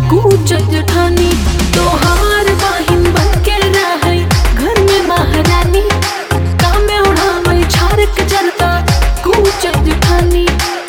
कूच जठानी तोहार बहिन बनके रहै घर में महारानी कामे उड़ावै छारक जरता कूच जठानी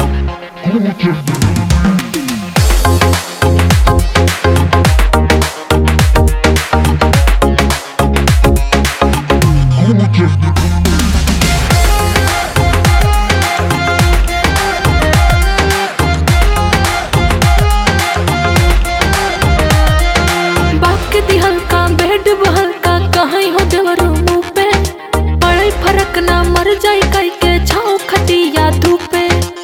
बाप के दिहल का बेड बहल का कहीं हो देवरो मुंह पे पड़े फरक ना मर जाए कई के छाओ खटिया धूपे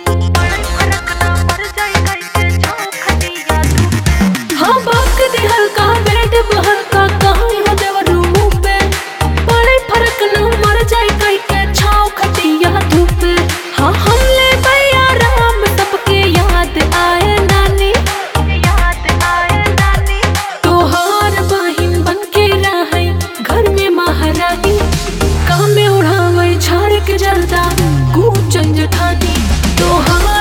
हाँ बाप के दिहल का बेड बहल का कहीं हो देवरो मुंह पे पड़े फरक ना मर जाए कई के छाओ खटिया धूपे हाँ हमले भैया राम सबके याद आए नानी याद आए नानी तोहार बहिन बनके रहै घर में महारानी कामे उड़ावै झाड़ के जरदा कूचन जठानी तोहार